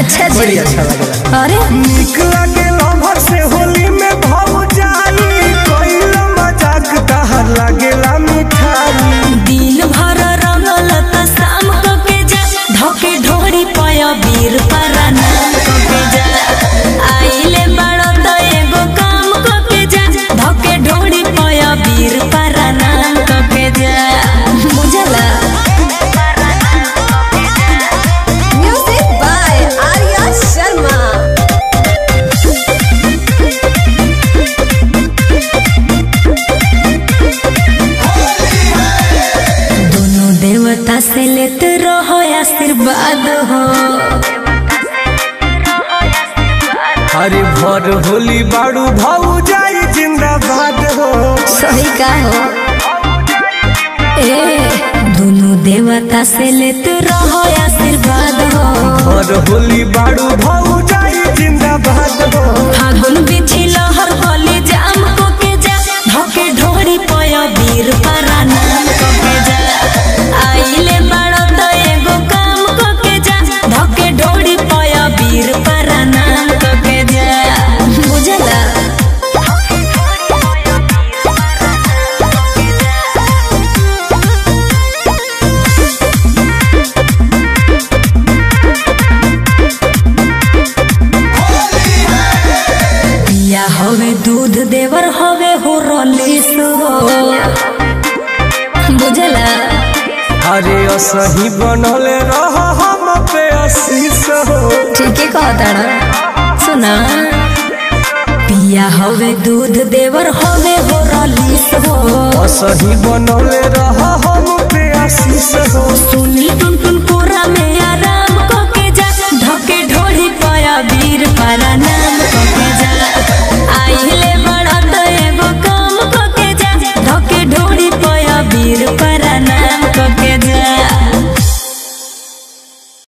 अच्छा जी बड़ी अच्छा लगेला अरे निक लागे लवर से होली में भाव जाई कोइला मजाक तहर लागेला मिठाई दिन भर रंगल त शाम क के जा धके ढोरी पय वीर पराना क के जा आइले बड़ त एगो काम क के जा धके ढोरी पय वीर पराना क के जा बुझला Music by Arya Sharma. दोनों देवता से लेते रहो आशीर्वाद हो अरे भर होली बाड़ू भाव जाई जिंदाबाद हो सही का हो ए दोनों देवता से लेते रहो आशीर्वाद हो भर होली बाड़ू भाव जाई जिंदाबाद हो फागुन बिछी लहर गली जाम को के जा धके ढोरी पय वीर पराना को के जा आइले बड़ त एगो काम को के जा धके ढोरी पय वीर पराना को के जा बुझला पिया हवे दूध देवर हवे हो रलीस हो बुझला अरे असही बनले रह हम पे आशीष हो ठीक है कहता सुना पिया हवे दूध देवर हवे हो रलीस हो असही बनले रह हम पे आशीष हो सुनी टुन टुन पूरा में आराम को के जा धके ढोली पाया वीर पराना